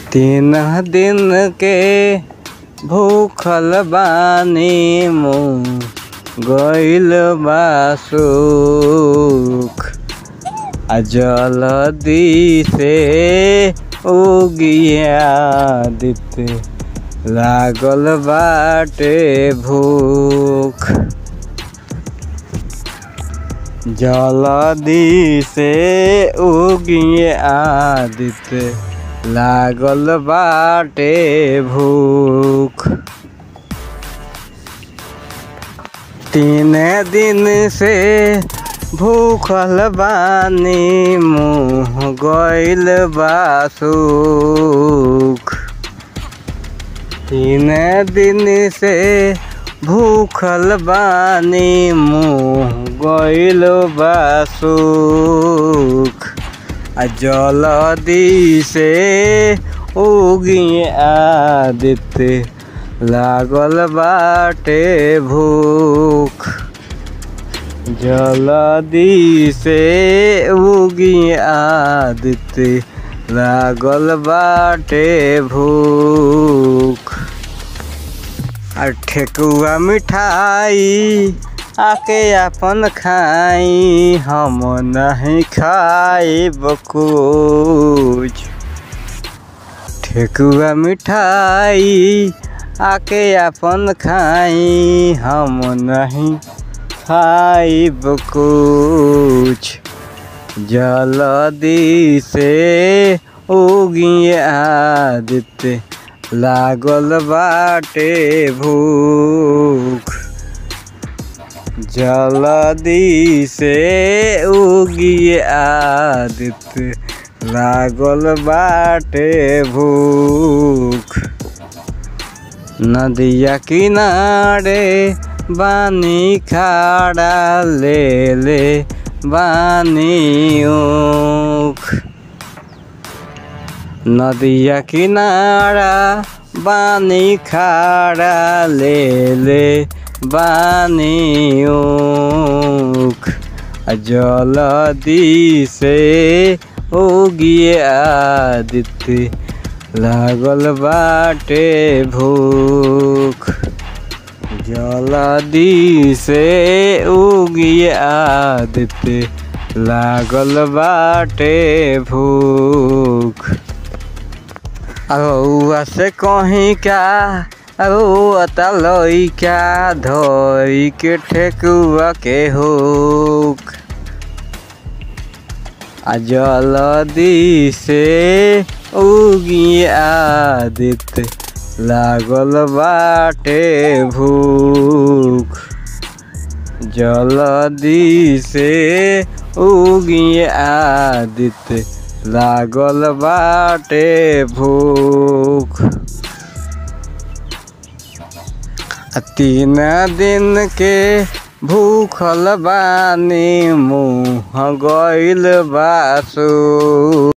तीन दिन के भूखल बानी मुँह गइल बा सुख आ जल्दी से उगिया दिते लागल बाटे भूख जल्दी से उगिए आदित्य लागल बाटे भूख तीन दिन से भूखल बानी मुँह गइल बा सुख तीन दिन से भूखल बानी मुँह गइल बा सुख आ जल्दी से उगी आदित्य लागल बाटे भूख जल्दी से उगी आदित्य लागल बाटे भूख आ ठेकुआ मिठाई आके अपन खाई हम नहीं खाइब कुछ ठेकुआ मिठाई आके अपन खाई हम नहीं खाइब कुछ जल्दी से उगी आदित्य लागल बाटे भूख जल्दी से उगी आदित्य लागल बाटे भूख नदिया किनारे बानी खाड़ा ले ले बानी ऊख नदिया किनारा बानी खाड़ा ले ले बानी ऊख जल्दी से उगी आदित्य लागल बाटे भूख जल्दी से उगी आदित्य लागल बाटे भूख रउआ से कहीं का रोता लइका धोई के ठेकुआ के हुक आ जल्दी से उगी आदित्य लागल बाटे भूख जल्दी से उगी आदित्य लागल बाटे भूख तीन दिन के भूखल बानी मुँह गइल बासु